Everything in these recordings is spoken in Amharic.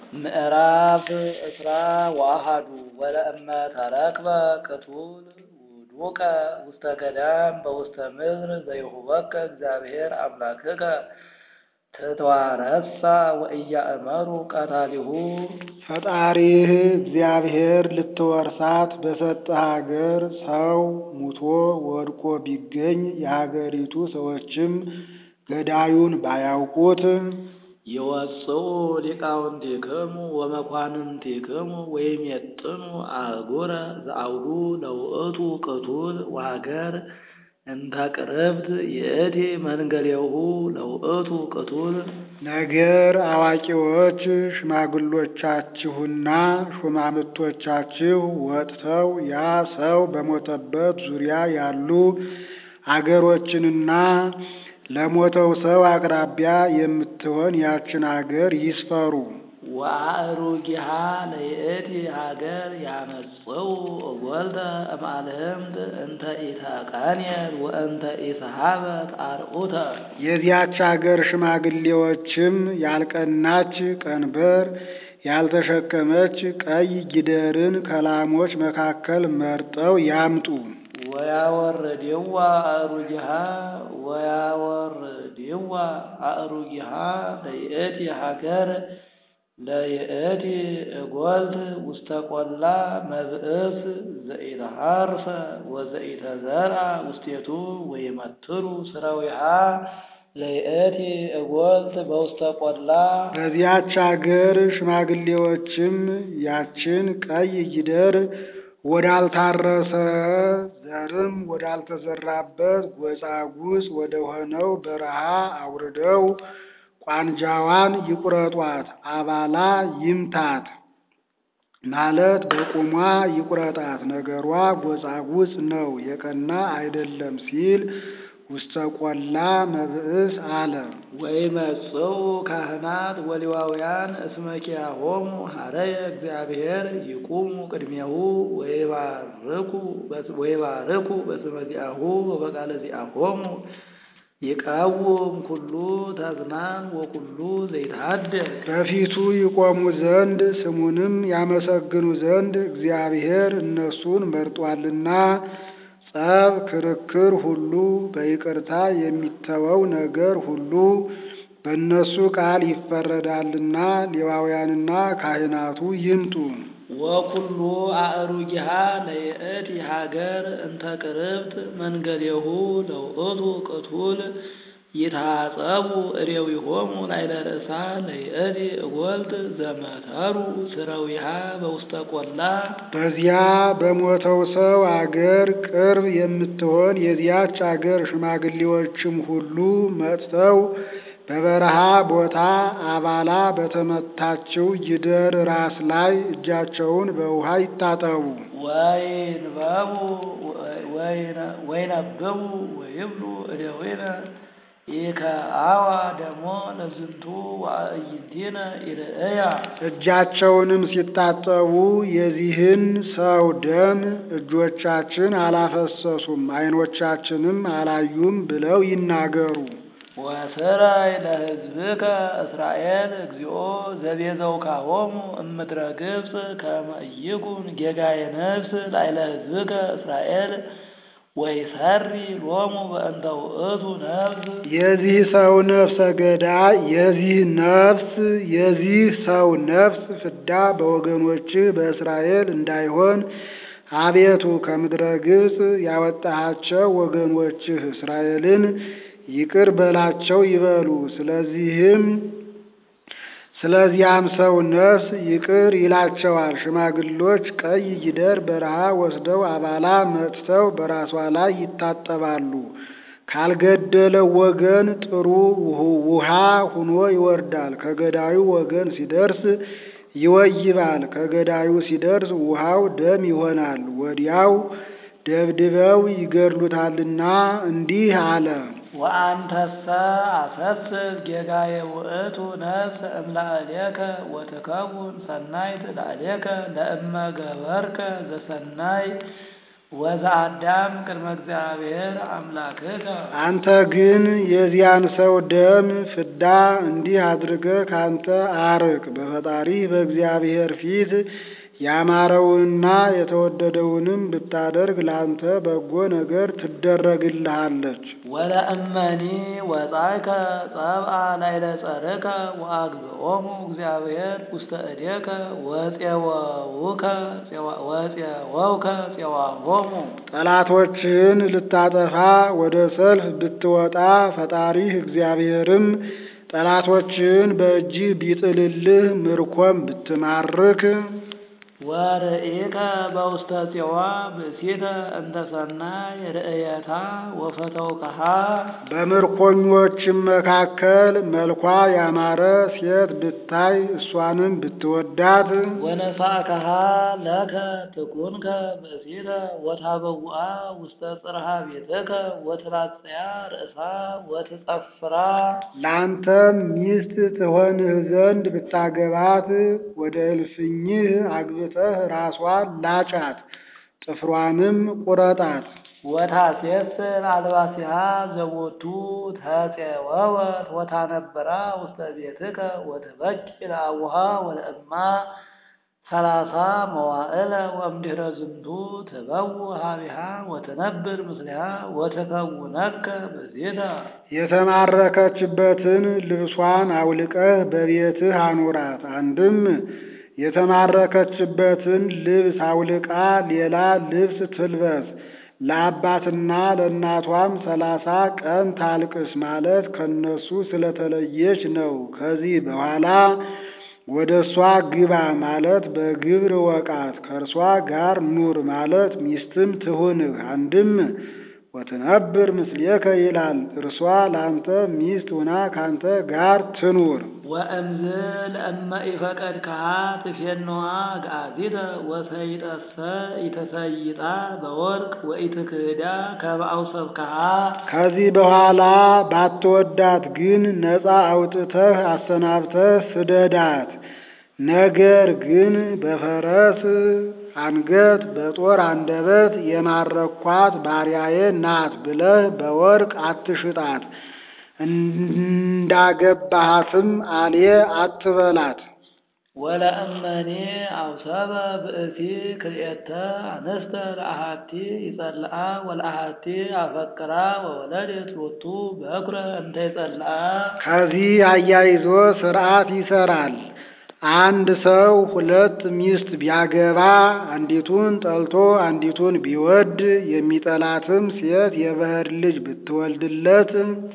ምዕራፍ እስራ ወአሐዱ ወለእመ ተረክበ ቅቱል ውዱቀ ውስተ ገዳም በውስተ ምድር ዘይሁበከ እግዚአብሔር አምላክከ ትትዋረሳ ወኢያእመሩ ቀታሊሁ ፈጣሪህ እግዚአብሔር ልትወርሳት በሰጠህ አገር ሰው ሙቶ ወድቆ ቢገኝ የሀገሪቱ ሰዎችም ገዳዩን ባያውቁት ይወፅኡ ሊቃውንቲክሙ ወመኳንንቲክሙ ወይሜጥኑ አህጉረ ዘአውዱ ለውእቱ ቅቱል ወሀገር እንተ ቅርብት ይእቲ መንገሌሁ ለውእቱ ቅቱል ነገር አዋቂዎች ሽማግሎቻችሁና ሹማምቶቻችሁ ወጥተው ያ ሰው በሞተበት ዙሪያ ያሉ አገሮችንና ለሞተው ሰው አቅራቢያ የምትሆን ያችን አገር ይስፈሩ። ወአእሩጊሃ ለይእቲ ሀገር ያመጽኡ እጐልተ እምአልህምት እንተ ኢተቃንየት ወእንተ ኢሰሃበት አርዑተ የዚያች አገር ሽማግሌዎችም ያልቀናች ቀንበር ያልተሸከመች ቀይ ጊደርን ከላሞች መካከል መርጠው ያምጡ። ወያወርድዋ አእሩጊሃ ወያወርድዋ አእሩጊሃ ለይእቲ ሀገር ለይእቲ እጐልት ውስተ ቈላ መብእስ ዘኢተሃርፈ ወዘኢተዘርአ ውስቴቱ ወይመትሩ ሥራዊሃ ለይእቲ እጐልት በውስተ ቈላ በዚያች አገር ሽማግሌዎችም ያችን ቀይ ጊደር ወዳልታረሰ ዘርም ወዳልተዘራበት ጎጻጉጽ ወደሆነው በረሃ አውርደው ቋንጃዋን ይቁረጧት፣ አባላ ይምታት ማለት በቁሟ ይቁረጣት፣ ነገሯ ጎጻጉጽ ነው የቀና አይደለም ሲል ውስተ ቈላ መብእስ አለ። ወይመጽኡ ካህናት ወሌዋውያን እስመ ኪያሆሙ ሀረየ እግዚአብሔር ይቁሙ ቅድሜሁ ወይባርኩ በስመ ዚአሁ ወበቃለ ዚአሆሙ ይቃወም ኩሉ ተዝናን ወኩሉ ዘይታደግ በፊቱ ይቆሙ ዘንድ ስሙንም ያመሰግኑ ዘንድ እግዚአብሔር እነሱን መርጧልና ጸብ፣ ክርክር ሁሉ በይቅርታ የሚተወው ነገር ሁሉ በእነሱ ቃል ይፈረዳልና ሌዋውያንና ካህናቱ ይምጡ። ወኩሉ አእሩጊሃ ለይእቲ ሀገር እንተ ቅርብት መንገሌሁ ለውእቱ ቅቱል ይታጸቡ እዴዊሆሙ ላዕለ ርእሳ ለይእቲ እጐልት ዘመተሩ ሥረዊሃ በውስተ ቈላ በዚያ በሞተው ሰው አገር ቅርብ የምትሆን የዚያች አገር ሽማግሌዎችም ሁሉ መጥተው በበረሃ ቦታ አባላ በተመታችው ጊደር ራስ ላይ እጃቸውን በውሃ ይታጠቡ። ወይንበቡ ወይነብቡ ወይብሉ እደዊነ ኢከአዋ ደሞ ለዝንቱ ወአዕይንቲነ ኢርእያ እጃቸውንም ሲታጠቡ የዚህን ሰው ደም እጆቻችን አላፈሰሱም፣ ዓይኖቻችንም አላዩም ብለው ይናገሩ። ወስራይ ለሕዝብከ እስራኤል እግዚኦ ዘቤዘውካሆሙ እምድረ ግብፅ ከመ ኢይኩን ጌጋየ ነፍስ ላዕለ ሕዝብከ እስራኤል ወይሰሪ ሎሙ በእንተ ውእቱ ነፍስ የዚህ ሰው ነፍሰ ገዳይ የዚህ ነፍስ የዚህ ሰው ነፍስ ፍዳ በወገኖችህ በእስራኤል እንዳይሆን አቤቱ ከምድረ ግብፅ ያወጣሃቸው ወገኖችህ እስራኤልን ይቅር በላቸው ይበሉ። ስለዚህም ስለዚያም ሰው ነፍስ ይቅር ይላቸዋል። ሽማግሎች ቀይ ጊደር በረሃ ወስደው አባላ መጥተው በራሷ ላይ ይታጠባሉ። ካልገደለው ወገን ጥሩ ውሃ ሁኖ ይወርዳል። ከገዳዩ ወገን ሲደርስ ይወይባል። ከገዳዩ ሲደርስ ውሃው ደም ይሆናል። ወዲያው ደብድበው ይገድሉታልና እንዲህ አለ። ወአንተሰ አሰስል ጌጋየ ውእቱ ነፍስ እምላዕሌከ ወትከውን ሰናይት ላዕሌከ ለእመ ገበርከ ዘሰናይ ወዘአዳም ቅድመ እግዚአብሔር አምላክከ አንተ ግን የዚያን ሰው ደም ፍዳ እንዲህ አድርገህ ካንተ አርቅ። በፈጣሪ በእግዚአብሔር ፊት ያማረውንና የተወደደውንም ብታደርግ ለአንተ በጎ ነገር ትደረግልሃለች። ወለእመኒ ወጻእከ ጸብአ ላዕለ ጸርከ ወአግብኦሙ እግዚአብሔር ውስተ እዴከ ወፄወውከ ወፄወውከ ፄዋሆሙ ጠላቶችህን ልታጠፋ ወደ ሰልፍ ብትወጣ ፈጣሪህ እግዚአብሔርም ጠላቶችህን በእጅህ ቢጥልልህ ምርኮም ብትማርክ ወርእከ በውስተ ጽዋ ብእሲተ እንተ ሰናይ ርእየታ ወፈተውከሃ በምርኮኞችም መካከል መልኳ ያማረ ሴት ብታይ እሷንም ብትወዳት ወነሳእከሃ ለከ ትኩንከ ብእሲተ ወታበውአ ውስተ ጽርሐ ቤትከ ወትላጽያ ርእሳ ወትጸፍራ ለአንተም ሚስት ትሆንህ ዘንድ ብታገባት ወደ እልፍኝህ አግብተህ ራሷን ላጫት፣ ጥፍሯንም ቁረጣት። ወታሴስር አልባሲሃ ዘቦቱ ተፄወወት ወታነብራ ውስተ ቤትከ ወትበኪ ለአቡሃ ወለእማ ሰላሳ መዋዕለ ወእምድኅረ ዝንቱ ትበው ሀቢሃ ወትነብር ምስሊሃ ወትከውነከ ብእሲተ የተማረከችበትን ልብሷን አውልቀህ በቤትህ አኑራት። አንድም የተማረከችበትን ልብስ አውልቃ ሌላ ልብስ ትልበስ። ለአባትና ለእናቷም ሰላሳ ቀን ታልቅስ ማለት ከነሱ ስለተለየች ነው። ከዚህ በኋላ ወደ እሷ ግባ ማለት በግብር ወቃት፣ ከእርሷ ጋር ኑር ማለት ሚስትም ትሁንህ። አንድም ወትነብር ምስሌከ ይላል። እርሷ ለአንተ ሚስት ሁና ካንተ ጋር ትኑር። ወእምዝ ለእመ ኢፈቀድከሃ ትፌንዋ ገአዚተ ወሰይጠሰ ኢተሰይጣ በወርቅ ወኢትክህዳ ከመ አውሰብከሃ ከዚህ በኋላ ባትወዳት ግን ነፃ አውጥተህ አሰናብተህ ስደዳት። ነገር ግን በፈረስ አንገት በጦር አንደበት የማረኳት ባሪያዬ ናት ብለህ በወርቅ አትሽጣት። እንዳገባሃትም አልየ አትበላት። ወለእመኔ አውሰበ ብእሲ ክልኤተ አንስተ ለአሃቲ ይጸልአ ወለአሃቲ አፈቅራ ወወለደት ሎቱ በኩረ እንተ ይጸልአ ከዚህ አያይዞ ሥርዓት ይሰራል። አንድ ሰው ሁለት ሚስት ቢያገባ አንዲቱን ጠልቶ አንዲቱን ቢወድ የሚጠላትም ሴት የባሕር ልጅ ብትወልድለት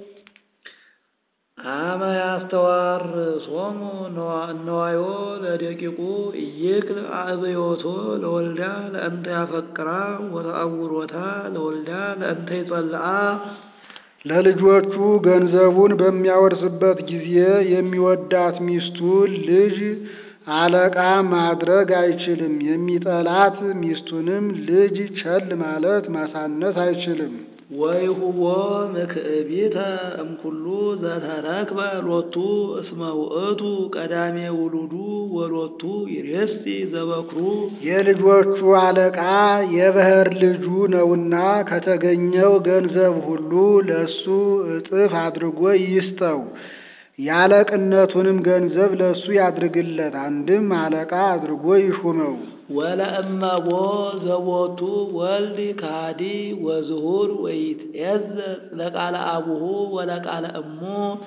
አመ ያስተዋርሶሙ ነዋዮ ለደቂቁ ኢይክል አእብዮቶ ለወልዳ ለእንተ ያፈቅራ ወተአውሮታ ለወልዳ ለእንተ ይጸልአ ለልጆቹ ገንዘቡን በሚያወርስበት ጊዜ የሚወዳት ሚስቱን ልጅ አለቃ ማድረግ አይችልም። የሚጠላት ሚስቱንም ልጅ ቸል ማለት ማሳነስ አይችልም። ወይሁቦ ምክዕቢተ እምኩሉ ዘተረክበ ሎቱ እስመ ውእቱ ቀዳሜ ውሉዱ ወሎቱ ይሬሲ ዘበክሩ የልጆቹ አለቃ የባሕር ልጁ ነውና ከተገኘው ገንዘብ ሁሉ ለሱ እጥፍ አድርጎ ይስጠው። የአለቅነቱንም ገንዘብ ለሱ ያድርግለት። አንድም አለቃ አድርጎ ይሹመው። ወለእመቦ ዘቦቱ ወልድ ካዲ ወዝሁር ወይትዔዘዝ ለቃለ አቡሁ ወለቃለ እሙ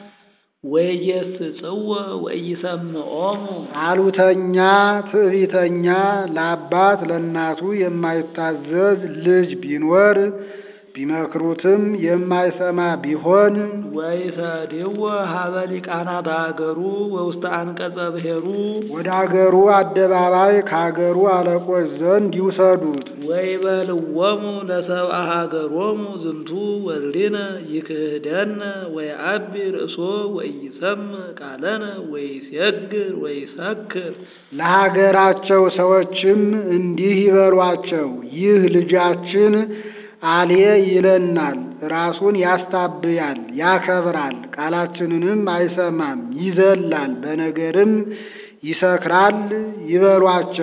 ወኢየስጽወ ወኢይሰምዖሙ አሉተኛ ትዕቢተኛ ለአባት ለእናቱ የማይታዘዝ ልጅ ቢኖር ቢመክሩትም የማይሰማ ቢሆን ወይሰድዎ ሀበ ሊቃናት አገሩ ወውስተ አንቀጸ ብሔሩ ወደ አገሩ አደባባይ ከአገሩ አለቆች ዘንድ ይውሰዱት። ወይበልዎሙ ለሰብአ ሀገሮሙ ዝንቱ ወልድነ ይክህደነ ወየዐቢ ርእሶ ወኢይሰምዕ ቃለነ ወይሴግር ወይሰክር ለሀገራቸው ሰዎችም እንዲህ ይበሏቸው፣ ይህ ልጃችን አልየ ይለናል፣ ራሱን ያስታብያል፣ ያከብራል፣ ቃላችንንም አይሰማም፣ ይዘላል፣ በነገርም ይሰክራል ይበሏቸው።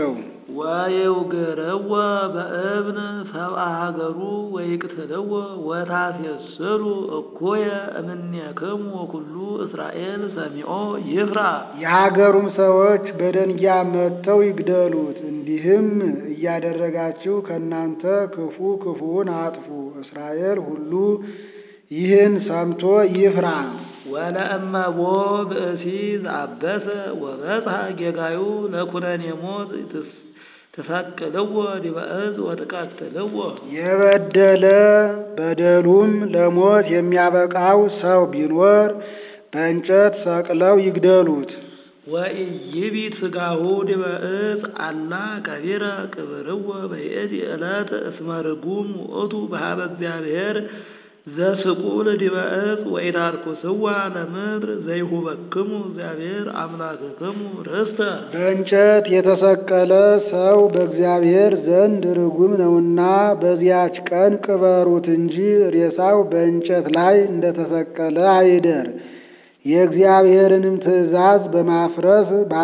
ወይውግርዎ በእብን ሰብአ ሀገሩ ወይቅትልዎ ወታሴስሉ እኩየ እምኔክሙ ወኩሉ እስራኤል ሰሚዖ ይፍራ። የሀገሩም ሰዎች በደንጊያ መጥተው ይግደሉት። እንዲህም እያደረጋችሁ ከእናንተ ክፉ ክፉውን አጥፉ። እስራኤል ሁሉ ይህን ሰምቶ ይፍራ። ወለእመቦ ብእሲ ዘአበሰ ወበጽሐ ጌጋዩ ለኩነኔ ሞት ትሰቅልዎ ዲበ ዕፅ ወትቀትልዎ። የበደለ በደሉም ለሞት የሚያበቃው ሰው ቢኖር በእንጨት ሰቅለው ይግደሉት። ወኢይቢት ሥጋሁ ዲበ ዕፅ አላ ከቢረ ቅብርዎ በይእቲ ዕለት እስመ ርጉም ውእቱ በኀበ እግዚአብሔር ዘስቁል ዲበ ዕፅ ወኢታርኩስዋ ለምድር ዘይሁበክሙ እግዚአብሔር አምላክክሙ ርስተ። በእንጨት የተሰቀለ ሰው በእግዚአብሔር ዘንድ ርጉም ነውና በዚያች ቀን ቅበሩት እንጂ ሬሳው በእንጨት ላይ እንደተሰቀለ አይደር። የእግዚአብሔርንም ትእዛዝ በማፍረስ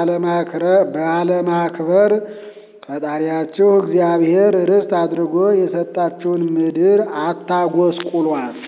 ባለማክበር ፈጣሪያችሁ እግዚአብሔር ርስት አድርጎ የሰጣችሁን ምድር አታጎስቁሏት።